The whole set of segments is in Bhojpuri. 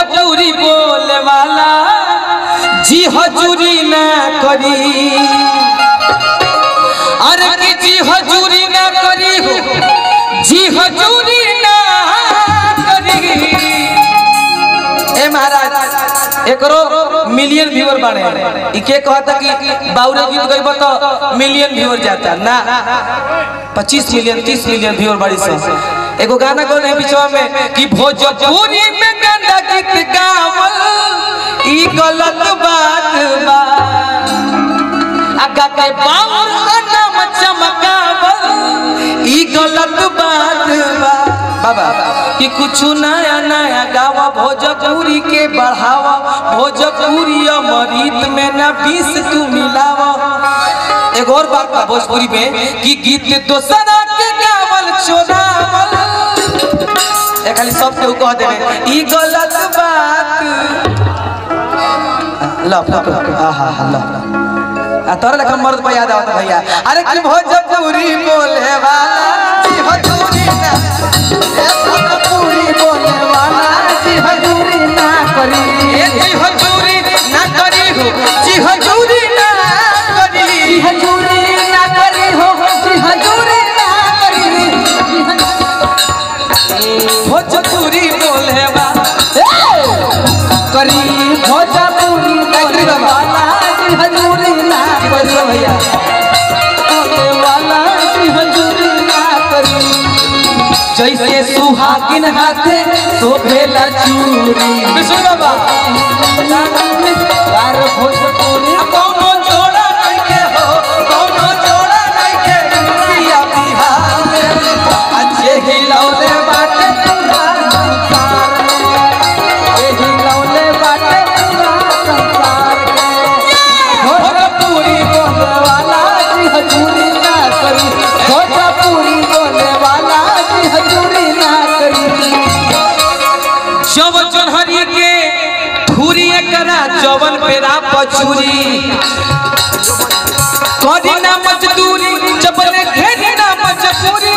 चूरी बोले वाला जी हजूरी ना करी अरे कि जी हजूरी ना करी हो जी हजूरी ना करी ए महाराज एकरो मिलियन व्यूअर बाड़े ई के कहता कि बाउरे गीत गइब तो मिलियन व्यूअर जाता ना 25 मिलियन 30 मिलियन व्यूअर बाड़ी से एगो गाना गौन है बीचवा में कि भोजपुरी में गंदा गीत गावल ई गलत बात बा आगा के बाउर नाम चमकावल ई गलत बात बा बाबा कि कुछ नया नया गावा भोजपुरी के बढ़ावा भोजपुरी अमृत में ना बीस तू मिलावा एगो और बात बा भोजपुरी में कि गीत दोसरा के गावल चोरावल ए खाली सब केहू कह देवे ई गलत बात ला फोटो आहा हा ला आ तोरा लगा मर्द पे याद आवता भैया अरे कि भोजपुरी बोले वाला जी हजूरी ना ए भोजपुरी बोले वाला जी हजूरी ना करी ए जी हजूरी ना करी हो जी हजूरी ना करी जी हजूरी ना करी हो जी हजूरी ना करी भोजपुरी बोले वाला करी भोजपुरी बोले वाला जी हजूरी ना करी भैया बोले वाला जी हजूरी ना करी जैसे सुहागिन हाथे शोभेला चूड़ी विष्णु बाबा यार भोजपुरी कौनो जोड़ा नइखे हो कौनो जोड़ा नइखे दुनिया बिहार में अच्छे हिलौले बाटे पूरा संसार में ए हिलौले बाटे पूरा संसार में भोजपुरी बोले वाला जी हजूरी ना करी भोजपुरी बोले वाला जी हजूरी ना करी जब चढ़ी के धूरी करा जवन पेरा पछुरी करी ना मजदूरी जबने घेरी ना मजबूरी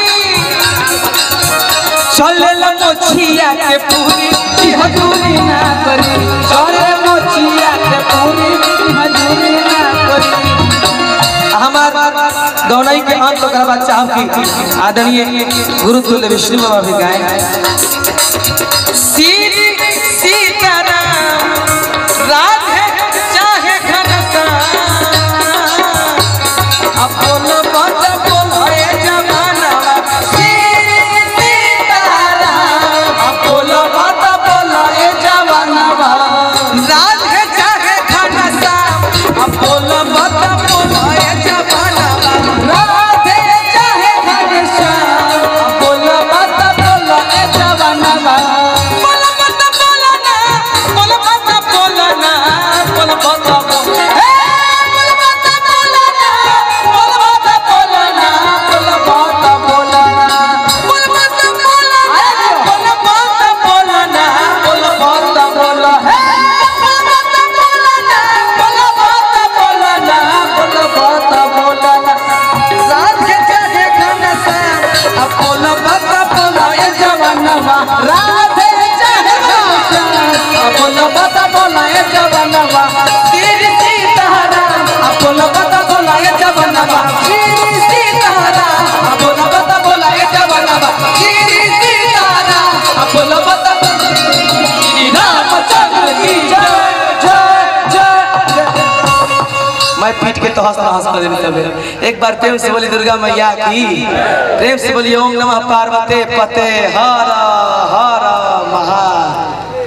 चले ला मोछिया के पूरी जी हजूरी ना करी चले मोछिया के पूरी जी हजूरी ना करी हमार गौनाई के अंत तो करवा चाहब की आदरणीय गुरुकुल विष्णु बाबा भी गाए श्री सीताराम राधे चाहे घनश्याम अपन बात बोले जमाना श्री सीताराम अपन बात बोले जमाना राधे चाहे घनश्याम अपन बात बोले जमाना राधे चाहे घनश्याम अपन बात बोले जमाना बोला मत बोला ना बोला मत बोला ना बोला मत बोला हे बोला मत बोला ना बोला मत बोला ना बोला मत बोला ना बोला मत बोला ना बोला मत बोला ना बोला मत बोला हे बोला मत बोला ना बोला मत बोला ना बोला मत बोला ना रात के चाहे खाना सा अब बोला मत बोला ये जवानवा राधे चाहे खाना अब बोला मत बोला ये जवानवा तेरी सीताराम अब बोला मत बोला ये जवानवा तेरी सीताराम अब बोला मत बोला ये जवानवा तेरी सीताराम अब बोला मत श्री रामचंद्र की जय जय जय जय मैं पीट के तो हंस हंस कर देनी तबे एक बार प्रेम से बोली दुर्गा मैया की प्रेम से बोली ओम नमः पार्वती पते हर हर